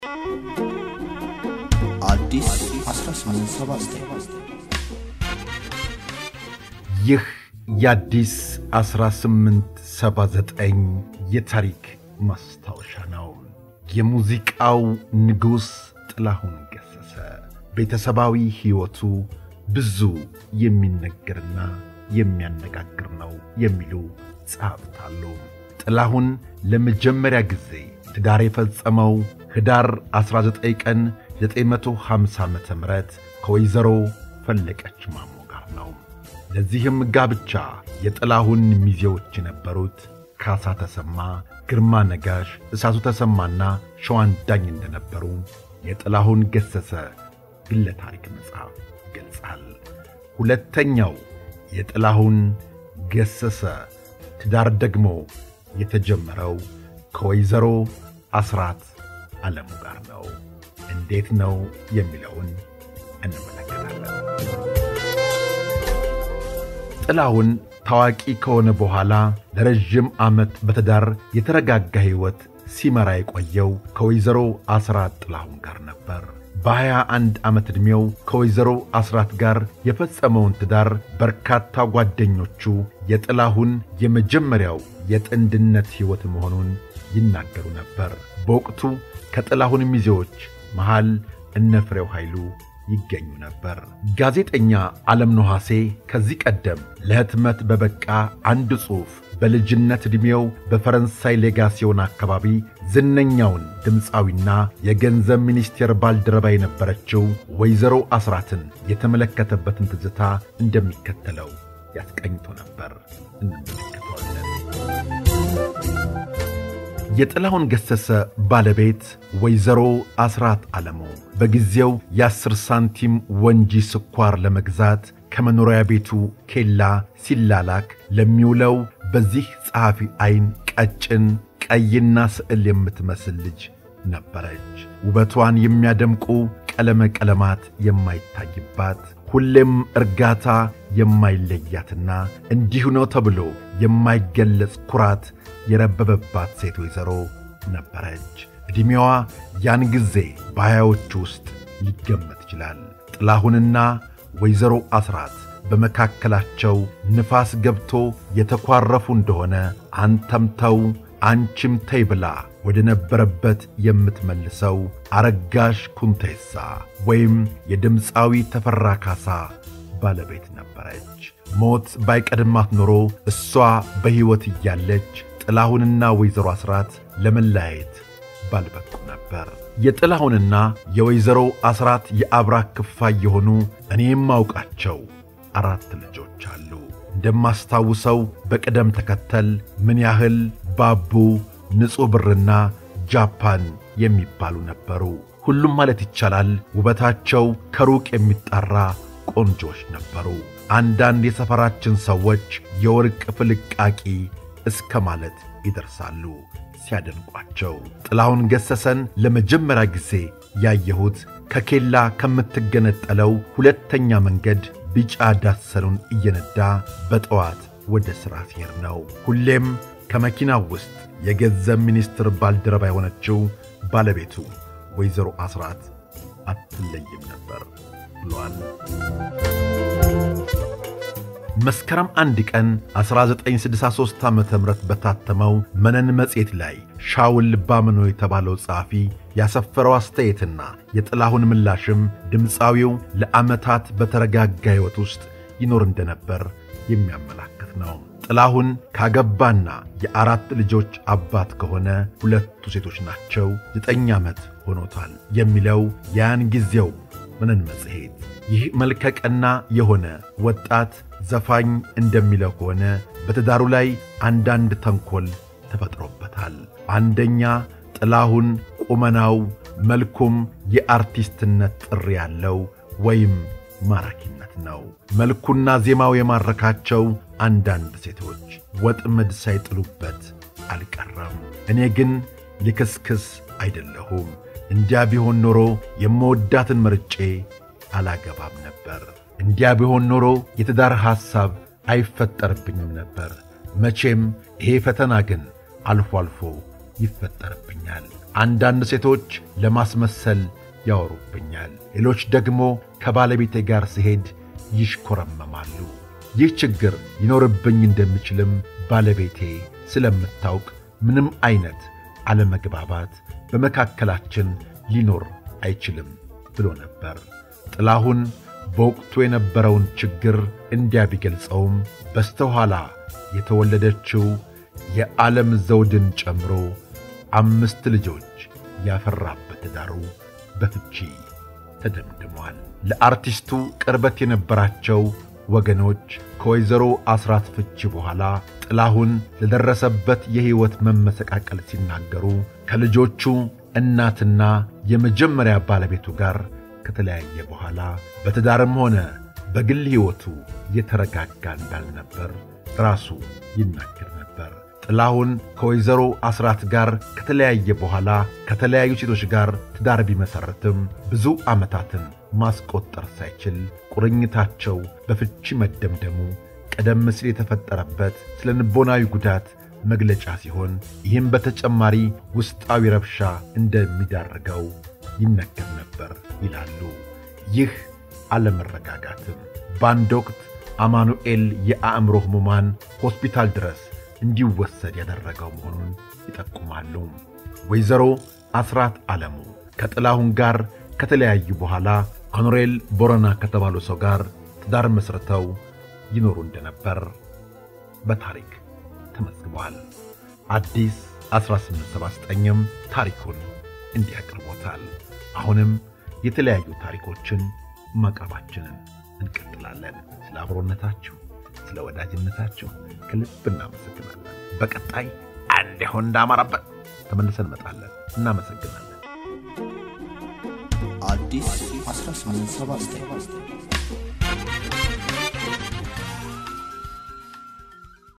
አዲስ 1879 ይህ የአዲስ 1879 የታሪክ ማስታወሻ ነው። የሙዚቃው ንጉሥ ጥላሁን ገሠሠ ቤተሰባዊ ሕይወቱ ብዙ የሚነገርና የሚያነጋግር ነው የሚሉ ጸሐፍት አሉ። ጥላሁን ለመጀመሪያ ጊዜ ትዳር የፈጸመው ኅዳር 19 ቀን 950 ዓ ም ከወይዘሮ ፈለቀች ማሞ ጋር ነው። ለዚህም ጋብቻ የጥላሁን ሚዜዎች የነበሩት ካሳ ተሰማ፣ ግርማ ነጋሽ፣ እሳቱ ተሰማና ሸዋን ዳኝ እንደነበሩ የጥላሁን ገሠሠ ግለ ታሪክ መጽሐፍ ይገልጻል። ሁለተኛው የጥላሁን ገሠሠ ትዳር ደግሞ የተጀመረው ከወይዘሮ አስራት ዓለሙ ጋር ነው። እንዴት ነው የሚለውን እንመለከታለን። ጥላሁን ታዋቂ ከሆነ በኋላ ለረዥም ዓመት በትዳር የተረጋጋ ሕይወት ሲመራ የቆየው ከወይዘሮ አስራት ጥላሁን ጋር ነበር። በሀያ አንድ ዓመት ዕድሜው ከወይዘሮ አስራት ጋር የፈጸመውን ትዳር በርካታ ጓደኞቹ የጥላሁን የመጀመሪያው የጥንድነት ሕይወት መሆኑን ይናገሩ ነበር። በወቅቱ ከጥላሁን ሚዜዎች መሃል እነ ፍሬው ኃይሉ ይገኙ ነበር። ጋዜጠኛ ዓለም ነሐሴ ከዚህ ቀደም ለሕትመት በበቃ አንድ ጽሑፍ በልጅነት ዕድሜው በፈረንሳይ ሌጋሲዮን አካባቢ ዝነኛውን ድምፃዊና የገንዘብ ሚኒስቴር ባልደረባ የነበረችው ወይዘሮ አስራትን የተመለከተበትን ትዝታ እንደሚከተለው ያስቀኝቶ ነበር። እንመለከተዋለን። የጥላሁን ገሠሠ ባለቤት ወይዘሮ አስራት ዓለሙ በጊዜው የአስር ሳንቲም ወንጂ ስኳር ለመግዛት ከመኖሪያ ቤቱ ኬላ ሲላላክ ለሚውለው በዚህ ጸሐፊ ዐይን ቀጭን ቀይና ስዕል የምትመስል ልጅ ነበረች። ውበቷን የሚያደምቁ ቀለመ ቀለማት የማይታይባት ሁሌም እርጋታ የማይለያትና እንዲሁ ነው ተብሎ የማይገለጽ ኩራት የረበበባት ሴት ወይዘሮ ነበረች። ዕድሜዋ ያን ጊዜ በሀያዎቹ ውስጥ ሊገመት ይችላል። ጥላሁንና ወይዘሮ አስራት በመካከላቸው ንፋስ ገብቶ የተኳረፉ እንደሆነ አንተም ተው አንቺም ተይ ብላ ወደ ነበረበት የምትመልሰው አረጋሽ ኩንቴሳ ወይም የድምፃዊ ተፈራ ካሳ ባለቤት ነበረች። ሞት ባይቀድማት ኖሮ እሷ በሕይወት እያለች ጥላሁንና ወይዘሮ አስራት ለመለያየት ባልበቁ ነበር። የጥላሁንና የወይዘሮ አስራት የአብራክ ክፋይ የሆኑ እኔ የማውቃቸው አራት ልጆች አሉ። እንደማስታውሰው በቅደም ተከተል ምን ያህል ባቡ፣ ንጹሕ ብርና ጃፓን የሚባሉ ነበሩ። ሁሉም ማለት ይቻላል ውበታቸው ከሩቅ የሚጣራ ቆንጆች ነበሩ። አንዳንድ የሰፈራችን ሰዎች የወርቅ ፍልቃቂ እስከ ማለት ይደርሳሉ ሲያደንቋቸው። ጥላሁን ገሠሠን ለመጀመሪያ ጊዜ ያየሁት ከኬላ ከምትገነጠለው ሁለተኛ መንገድ ቢጫ ዳሰኑን እየነዳ በጠዋት ወደ ሥራ ሲሄድ ነው። ሁሌም ከመኪናው ውስጥ የገንዘብ ሚኒስትር ባልደረባ የሆነችው ባለቤቱ ወይዘሮ አስራት አትለይም ነበር ብሏል። መስከረም አንድ ቀን 1963 ዓ ም በታተመው መነን መጽሔት ላይ ሻውል ባምኖ የተባለው ጸሐፊ ያሰፈረው አስተያየትና የጥላሁን ምላሽም ድምፃዊው ለዓመታት በተረጋጋ ሕይወት ውስጥ ይኖር እንደነበር የሚያመላክት ነው። ጥላሁን ካገባና የአራት ልጆች አባት ከሆነ ሁለቱ ሴቶች ናቸው፣ ዘጠኝ ዓመት ሆኖታል የሚለው ያን ጊዜው መነን መጽሔት ይህ መልከቀና የሆነ ወጣት ዘፋኝ እንደሚለው ከሆነ በትዳሩ ላይ አንዳንድ ተንኰል ተፈጥሮበታል። አንደኛ ጥላሁን ቁመናው፣ መልኩም የአርቲስትነት ጥሪ ያለው ወይም ማራኪነት ነው። መልኩና ዜማው የማረካቸው አንዳንድ ሴቶች ወጥመድ ሳይጥሉበት አልቀረም። እኔ ግን ልክስክስ አይደለሁም። እንዲያ ቢሆን ኖሮ የምወዳትን መርጬ አላገባም ነበር። እንዲያ ቢሆን ኖሮ የትዳር ሐሳብ አይፈጠርብኝም ነበር። መቼም ይሄ ፈተና ግን አልፎ አልፎ ይፈጠርብኛል። አንዳንድ ሴቶች ለማስመሰል ያወሩብኛል፣ ሌሎች ደግሞ ከባለቤቴ ጋር ስሄድ ይሽኮረመማሉ። ይህ ችግር ይኖርብኝ እንደሚችልም ባለቤቴ ስለምታውቅ ምንም አይነት አለመግባባት በመካከላችን ሊኖር አይችልም ብሎ ነበር። ጥላሁን በወቅቱ የነበረውን ችግር እንዲያ ቢገልጸውም በስተኋላ የተወለደችው የዓለም ዘውድን ጨምሮ አምስት ልጆች ያፈራበት ትዳሩ በፍቺ ተደምድሟል። ለአርቲስቱ ቅርበት የነበራቸው ወገኖች ከወይዘሮ አስራት ፍቺ በኋላ ጥላሁን ለደረሰበት የሕይወት መመሰቃቀል ሲናገሩ ከልጆቹ እናትና የመጀመሪያ ባለቤቱ ጋር ከተለያየ በኋላ በትዳርም ሆነ በግል ሕይወቱ የተረጋጋ እንዳልነበር ራሱ ይናገር ነበር። ጥላሁን ከወይዘሮ አስራት ጋር ከተለያየ በኋላ ከተለያዩ ሴቶች ጋር ትዳር ቢመሠረትም ብዙ ዓመታትን ማስቆጠር ሳይችል ቁርኝታቸው በፍቺ መደምደሙ ቀደም ሲል የተፈጠረበት ስለ ልቦናዊ ጉዳት መግለጫ ሲሆን ይህም በተጨማሪ ውስጣዊ ረብሻ እንደሚዳርገው ይነገር ነበር ይላሉ። ይህ አለመረጋጋትም በአንድ ወቅት አማኑኤል የአእምሮ ሕሙማን ሆስፒታል ድረስ እንዲወሰድ ያደረገው መሆኑን ይጠቁማሉ። ወይዘሮ አስራት ዓለሙ ከጥላሁን ጋር ከተለያዩ በኋላ ኮኖሬል ቦረና ከተባሉ ሰው ጋር ትዳር መስርተው ይኖሩ እንደነበር በታሪክ ተመዝግቧል። አዲስ 1879ም ታሪኩን እንዲህ አቅርቦታል። አሁንም የተለያዩ ታሪኮችን ማቅረባችንን እንቀጥላለን። ስለ አብሮነታችሁ፣ ስለ ወዳጅነታችሁ ከልብ እናመሰግናለን። በቀጣይ አንድ ይሆን እንዳማረበት ተመልሰን እንመጣለን። እናመሰግናለን። አዲስ 1879